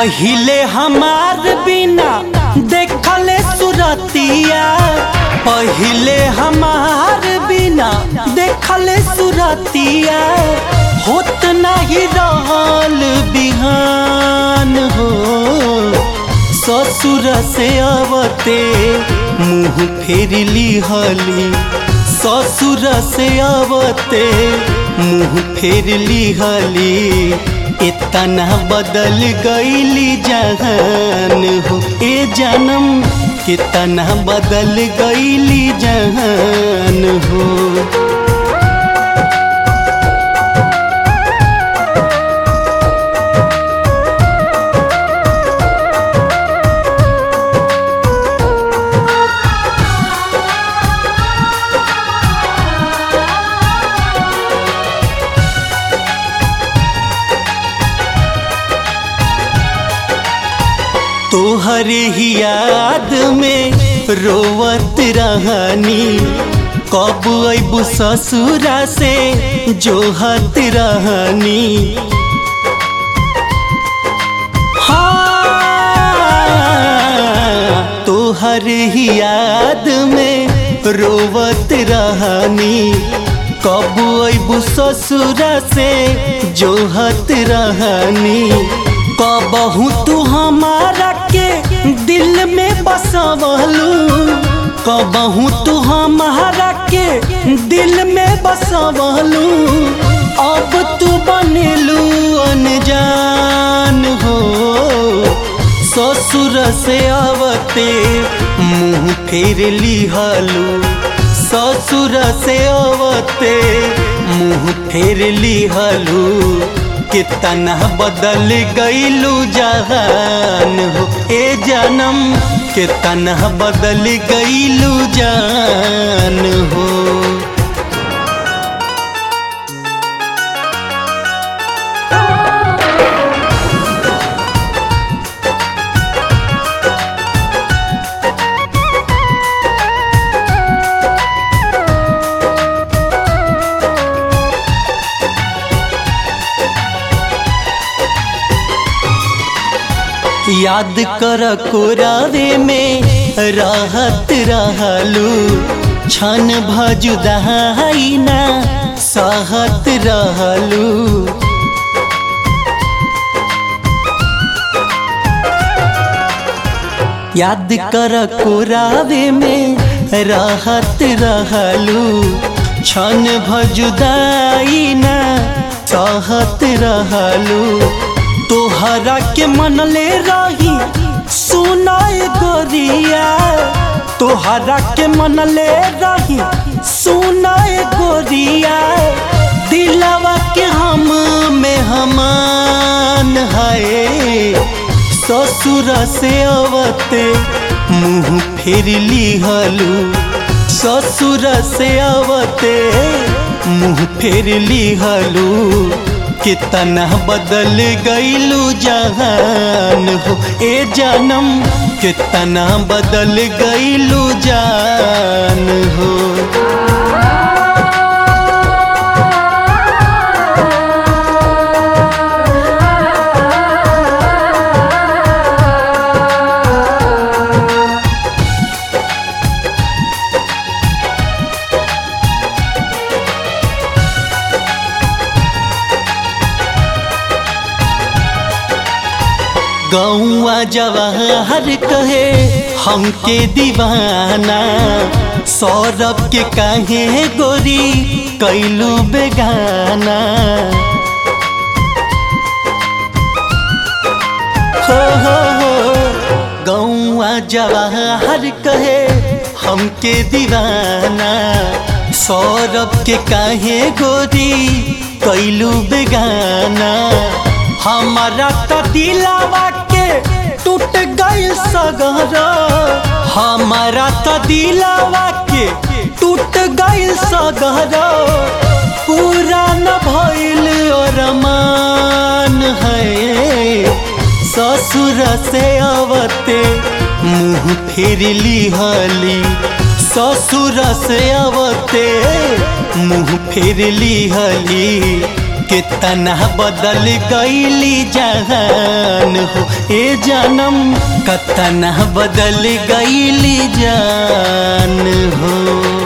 पहिले हमार बिना देखले सुरतिया पहिले हमार बिना देखले सुरतिया होत नहीं रहल बिहान हो ससुर से अवते मुँह फेर लिहली ससुर से अवते मुँह फेर लिहली इतना बदल गईली जहान हो ए जन्म कितना बदल गईली जहान हो तोहरे ही याद में रोवत रहनी कब अबू ससुरा से जोहत रहनी हाँ तोहर ही याद में रोवत रहनी कब अबू ससुरा से जोहत रहनी कबहू तू हमारा के दिल में बसवलू कबहू तू हमारा के दिल में बसवलू अब तू बनेलू अनजान हो ससुर से आवते मुँह फेर लिहलू ससुर से आवते मुँह फेर लिहलू कितना बदल गईलू जहान हो ए जन्म कितना बदल गईलू जान हो याद कर कोरावे में रहत रहलू क्षण भजुदाई ना सहत रहलू याद कर कोरावे में रहत रहलू क्षण भजुदाई ना सहत रहलू तोहरा के मनले रही सुनाए गोरिया तोहरा के मनले रही सुनाए गोरिया दिलवा के हम में हमान है ससुर से अवते मुँह फेर लिहलू ससुर से अवते मुँह फेर लिहलू कितना बदल गईलू जहान हो ए जन्म कितना बदल गईलू जान हो गौआ जवाहर कहे हमके दीवाना सौरभ के कहे गोरी कैलू बेगाना हो हो हो गौआ जवाहर कहे हमके दीवाना सौरभ के कहे गोरी कैलू बेगाना हमारा तो दिलावा के टूट गई सगर हमारा तो दिलावा के टूट गई सगर पूरा न भइल अरमान है ससुर से अवते मुँह फेर लिहली ससुर से अवते मुँह फेर लिहली कितना बदल गईली जहान हो ए जानम कतना बदल गईली जान हो